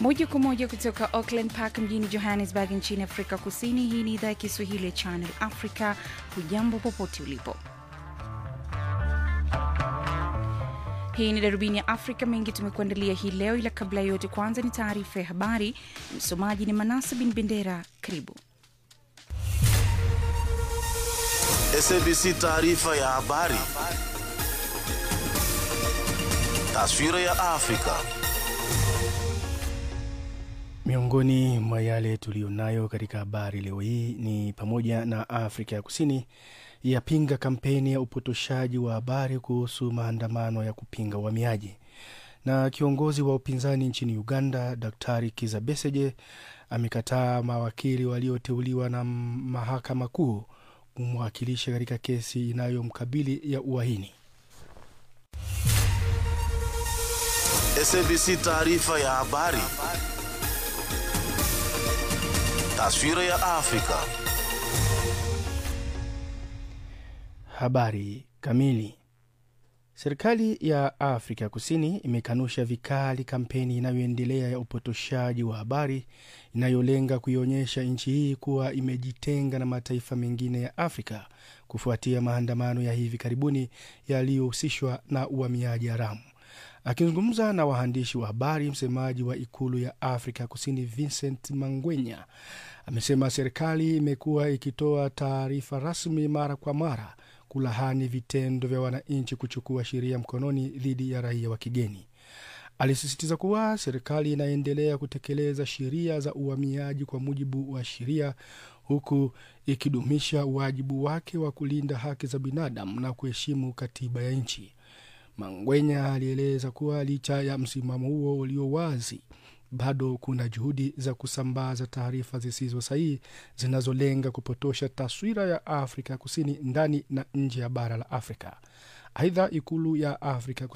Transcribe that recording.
moja kwa moja kutoka Auckland Park mjini Johannesburg nchini Afrika Kusini. Hii ni idhaa ya Kiswahili ya Channel Africa. Hujambo popote ulipo. Hii ni darubini ya Afrika. Mengi tumekuandalia hii leo, ila kabla ya yote, kwanza ni taarifa ya habari. Msomaji ni Manasa bin Bendera. Karibu. SABC taarifa ya habari. Taswira ya Afrika. Miongoni mwa yale tuliyonayo katika habari leo hii ni pamoja na Afrika ya Kusini yapinga kampeni ya upotoshaji wa habari kuhusu maandamano ya kupinga uhamiaji, na kiongozi wa upinzani nchini Uganda Daktari Kiza Besigye amekataa mawakili walioteuliwa na mahakama kuu kumwakilisha katika kesi inayomkabili ya uhaini. SABC taarifa ya habari. Taswira ya Afrika. Habari kamili. Serikali ya Afrika Kusini imekanusha vikali kampeni inayoendelea ya upotoshaji wa habari inayolenga kuionyesha nchi hii kuwa imejitenga na mataifa mengine ya Afrika kufuatia maandamano ya hivi karibuni yaliyohusishwa na uhamiaji haramu. Akizungumza na waandishi wa habari, msemaji wa ikulu ya Afrika Kusini Vincent Mangwenya amesema serikali imekuwa ikitoa taarifa rasmi mara kwa mara kulahani vitendo vya wananchi kuchukua sheria mkononi dhidi ya raia wa kigeni. Alisisitiza kuwa serikali inaendelea kutekeleza sheria za uhamiaji kwa mujibu wa sheria, huku ikidumisha wajibu wake wa kulinda haki za binadamu na kuheshimu katiba ya nchi. Mangwenya alieleza kuwa licha ya msimamo huo ulio wazi, bado kuna juhudi za kusambaza taarifa zisizo sahihi zinazolenga kupotosha taswira ya Afrika Kusini ndani na nje ya bara la Afrika. Aidha, ikulu ya Afrika